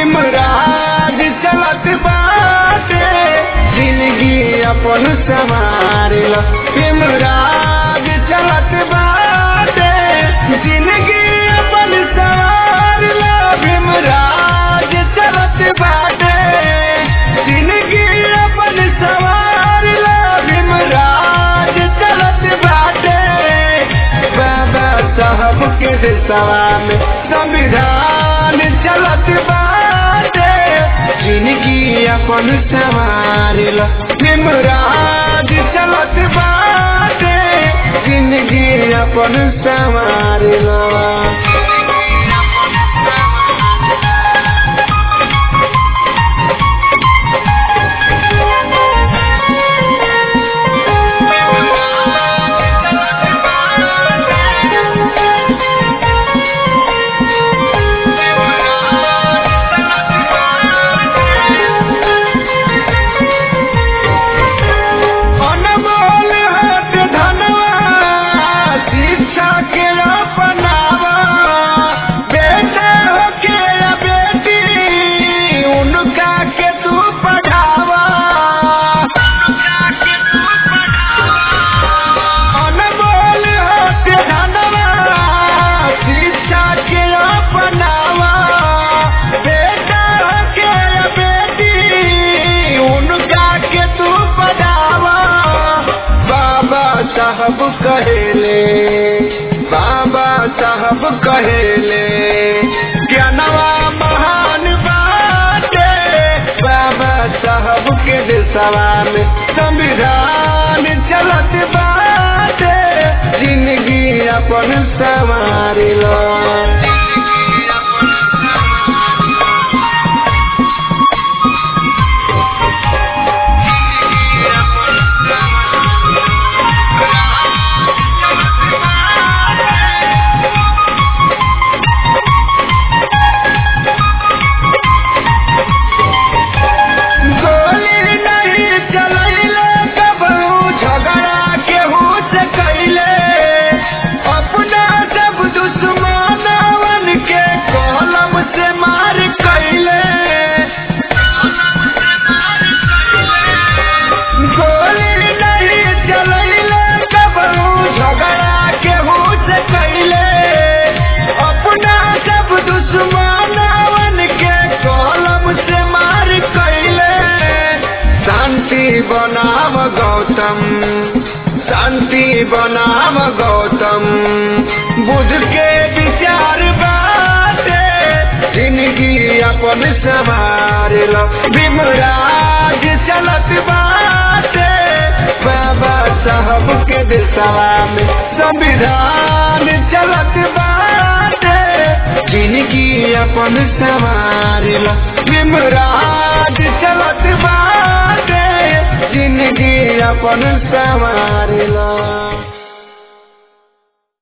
भीमराज चलत बाटे जिंदगी अपन संवारल भीमराज चलत बाटे जिंदगी अपन संवारल भीमराज चलत बाटे जिंदगी अपन संवारल भीमराज चलत बाटे बाबा साहब के दिशवा में संविधान चलत बाटे जिंदगी अपन संवारल भीमराज चलत बाटे जिंदगी अपन संवारल अनमोल हाथ धनवा शिक्षा के अपनावा बेटा हो के या बेटी उनका के तू पढ़ावा अनमोल हाथ धनवा शिक्षा के अपनावा बेटा हो के या बेटी उनका के तू पढ़ावा बाबा साहब कहेले बाबा साहब कहेले ज्ञानवा महान बाटे बाबा साहब के दिशवा में संविधान चलत बाटे जिंदगी अपन संवारिलो गोली नहीं चलैले कबहू झगड़ा केहू से कैले अपना सब दुश्मनवन के कलम से मार कैले गोली नहीं चलैले कबहू झगड़ा केहू से कैले अपना सब दुश्मनवन के कलम से मार कैले शांति बनाव गौतम शांति बनाव गौतम बुद्ध के विचार बाटे जिंदगी अपन संवार लो भीमराज चलत बाटे बाबा साहब के दिशवा में संविधान चलत बाटे जिंदगी अपन संवार लो भीमराज चलत बाटे जिंदगी अपन संवार लो